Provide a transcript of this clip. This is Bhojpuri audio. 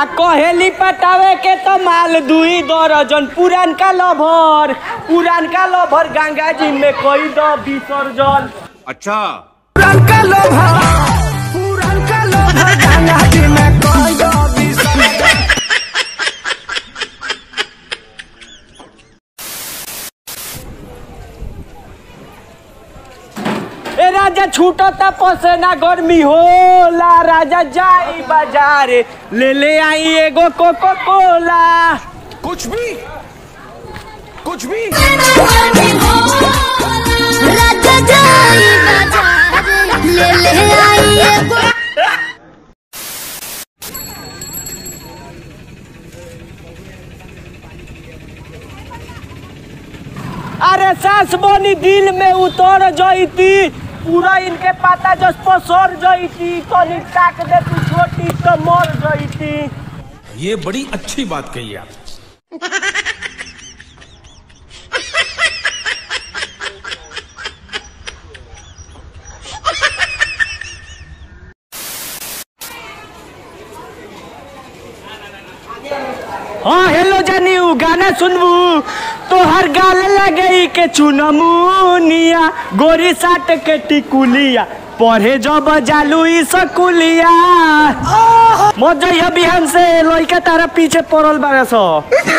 आ कहेली पटावे के तो माल दुई दर्जन पुरानका लभर पुरानका लभर गंगा जी में कोई दो विसर्जन अच्छा पुरानका लभर पुरानका लभर गंगा जी में कोई दो विसर्जन ए राजा छूटता पसेना गर्मी होला राजा जाई बाजार ले ले आई एगो कोको कोला कुछ भी कुछ भी राजा जाई बाजार ले ले आई एगो अरे सास बनी दिल में उतर जईती पूरा इनके पाता जस पसर जईती तनी ताक दे तू छोटी तो मर जईती ये बड़ी अच्छी बात कही आप हाँ हेलो जानियो गाना सुनबू तो हर गाल लगे के चुनमुनिया गोरी साट के टिकुलिया पढ़े जब जालू ई सकुलिया मजैया बिहान से लइका तारा पीछे पड़ल बारे सो